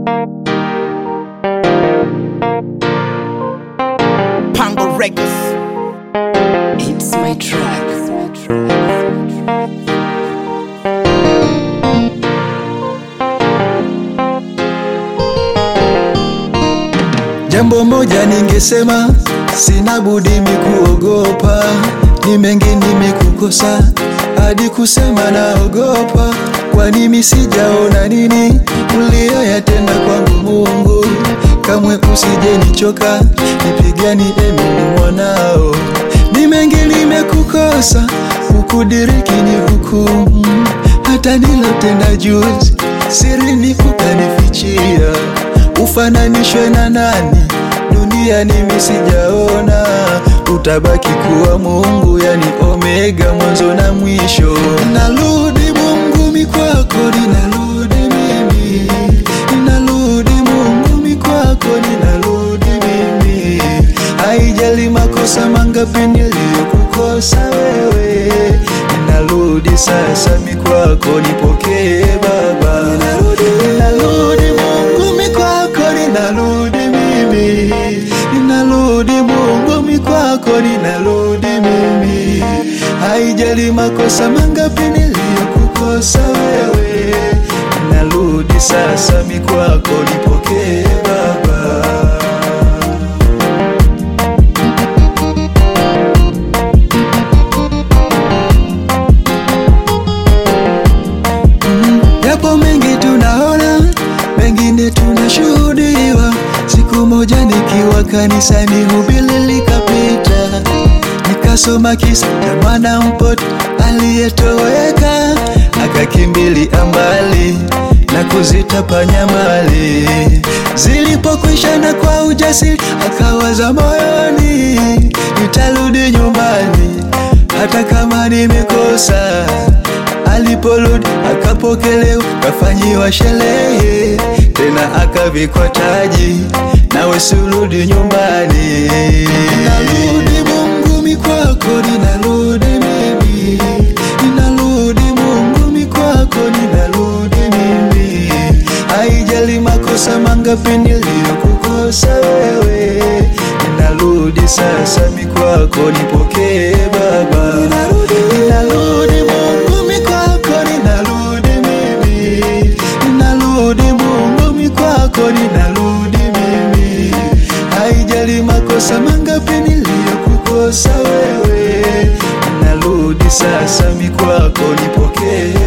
Pango Records. It's my track. Jambo moja ningesema, sina budi mikuogopa, ni mengi nimekukosa, hadi kusema naogopa, kwani mimi sijaona nini uliyoyatenda kwangu Mungu. Kamwe usije nichoka, nipigani mimi mwanao, ni mengi nimekukosa, ukudiriki ni hukumu, hata nilotenda juzi sirini ukanifichia ufananishwe na nani duniani mimi sijaona utabaki kuwa mungu yani omega mwanzo na mwisho narudi mungu mikwako ninarudi mimi ninarudi mungu mikwako ninarudi mimi haijali makosa mangapi niliyokukosa wewe ninarudi sasa mikwako nipokee baba ninarudi, ninarudi mungu mikwako ninarudi mimi ninarudi mungu mikwako ninarudi mimi haijali makosa mangapi niliyokukosa wewe ninarudi sasa mikwako nipokee baba Yapo mengi tunaona, mengine tunashuhudiwa. Siku moja nikiwa kanisani, hubiri likapita, nikasoma kisa cha mwana mpoto aliyetoweka, akakimbilia mbali na kuzitapanya mali. Zilipokwisha na kwa ujasiri akawaza moyoni, nitarudi nyumbani hata kama nimekosa aliporudi akapokelewa, kafanyiwa sherehe tena akavikwa taji, nawe surudi nyumbani. Ninarudi Mungu mikwako, ninarudi mimi, ninarudi Mungu mikwako, ninarudi mimi, haijali makosa mangapi niliyokukosa wewe, ninarudi sasa mikwako, nipokee Baba, ninarudi, ninarudi Mungu mikwako, ninarudi mimi, ninarudi Mungu mikwako, ninarudi mimi, haijali makosa mangapi niliyokukosa wewe, ninarudi sasa mikwako, nipokee